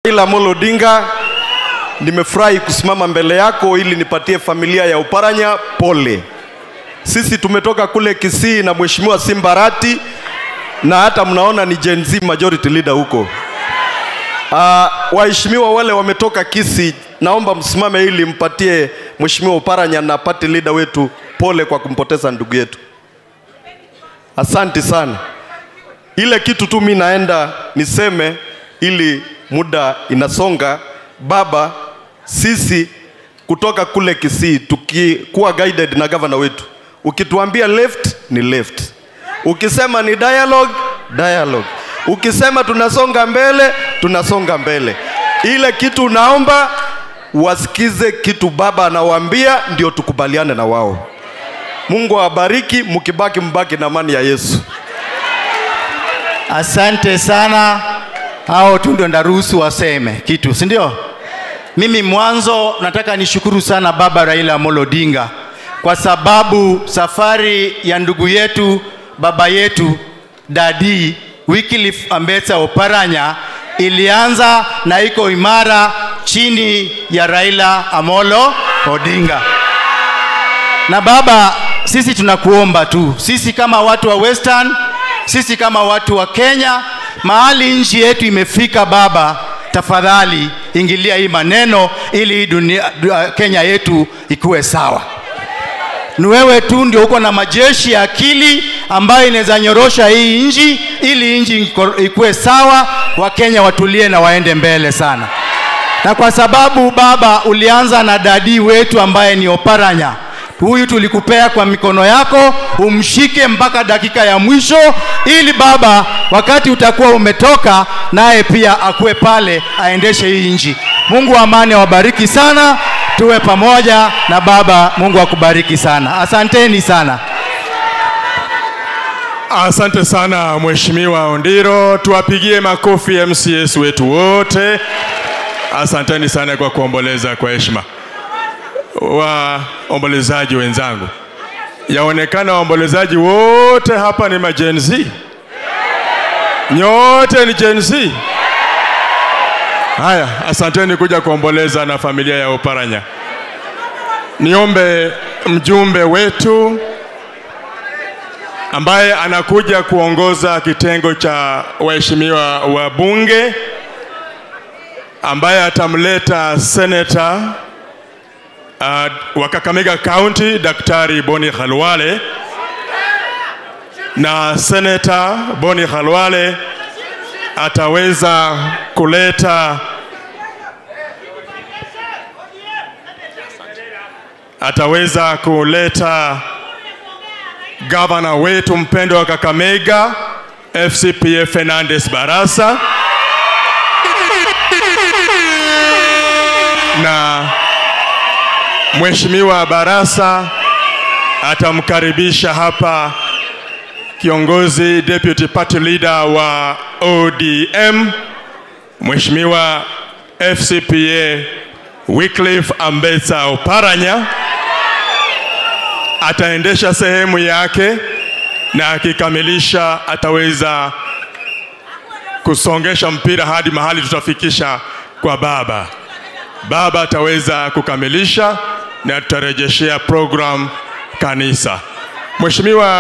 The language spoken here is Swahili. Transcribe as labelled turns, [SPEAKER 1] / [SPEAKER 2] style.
[SPEAKER 1] Raila Amolo Odinga, nimefurahi kusimama mbele yako ili nipatie familia ya Uparanya pole. Sisi tumetoka kule Kisii na Mheshimiwa Simbarati na hata mnaona ni Gen Z majority leader huko. Uh, waheshimiwa wale wametoka Kisii, naomba msimame ili mpatie Mheshimiwa Uparanya na party leader wetu pole kwa kumpoteza ndugu yetu. Asante sana. Ile kitu tu mi naenda niseme ili muda inasonga. Baba, sisi kutoka kule Kisii tukikuwa guided na gavana wetu, ukituambia left ni left, ukisema ni dialogue, dialogue, ukisema tunasonga mbele, tunasonga mbele. Ile kitu naomba wasikize kitu baba anawaambia, ndio tukubaliane na wao. Mungu awabariki, mkibaki mbaki na amani ya Yesu.
[SPEAKER 2] Asante sana. Hao tu ndio ndaruhusu waseme kitu, si ndio? Mimi mwanzo nataka nishukuru sana baba Raila Amolo Odinga kwa sababu safari ya ndugu yetu baba yetu dadi Wycliffe Ambetsa Oparanya ilianza na iko imara chini ya Raila Amolo Odinga. Na baba, sisi tunakuomba tu, sisi kama watu wa Western, sisi kama watu wa Kenya, mahali nchi yetu imefika, baba, tafadhali ingilia hii maneno ili hii dunia, du- Kenya yetu ikuwe sawa. Ni wewe tu ndio uko na majeshi ya akili ambayo inaweza nyorosha hii nchi ili nchi iko- ikuwe sawa, Wakenya watulie na waende mbele sana. Na kwa sababu baba ulianza na dadi wetu ambaye ni Oparanya, huyu tulikupea kwa mikono yako, umshike mpaka dakika ya mwisho, ili baba, wakati utakuwa umetoka, naye pia akuwe pale aendeshe hii nchi. Mungu wa amani awabariki sana, tuwe pamoja na baba. Mungu akubariki sana, asanteni sana.
[SPEAKER 3] Asante sana Mheshimiwa Ondiro, tuwapigie makofi MCS wetu wote. Asanteni sana kwa kuomboleza kwa heshima. Waombolezaji wenzangu, yaonekana waombolezaji wote hapa ni ma Gen Z. Nyote ni Gen Z. Haya, asanteni kuja kuomboleza na familia ya Oparanya. Niombe mjumbe wetu ambaye anakuja kuongoza kitengo cha waheshimiwa wa bunge ambaye atamleta seneta uh, wa Kakamega County Daktari Boni Khalwale na seneta Boni Khalwale ataweza kuleta ataweza kuleta gavana wetu mpendwa wa Kakamega FCPA Fernandes Barasa na Mheshimiwa Barasa atamkaribisha hapa kiongozi deputy party leader wa ODM Mheshimiwa FCPA Wycliffe Ambetsa Oparanya ataendesha sehemu yake na akikamilisha ataweza kusongesha mpira hadi mahali tutafikisha kwa baba. Baba ataweza kukamilisha na tutarejeshea program kanisa. Mheshimiwa